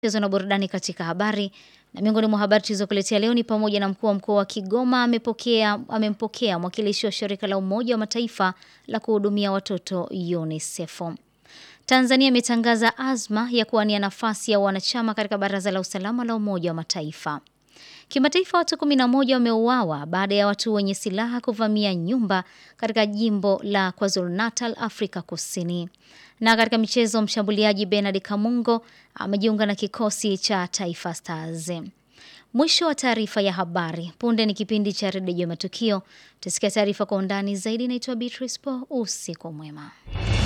michezo na burudani katika habari. Na miongoni mwa habari tulizokuletea leo ni pamoja na mkuu wa mkoa wa Kigoma amepokea amempokea mwakilishi wa shirika la Umoja wa Mataifa la kuhudumia watoto UNICEF. Tanzania imetangaza azma ya kuwania nafasi ya wanachama katika Baraza la Usalama la Umoja wa Mataifa. Kimataifa, watu 11 wameuawa baada ya watu wenye silaha kuvamia nyumba katika jimbo la KwaZulu-Natal, Afrika Kusini. Na katika michezo, mshambuliaji Bernard Kamungo amejiunga na kikosi cha Taifa Stars. Mwisho wa taarifa ya habari. Punde ni kipindi cha redio ya matukio. Tusikia taarifa kwa undani zaidi. Naitwa Beatrice Po. Usiku mwema.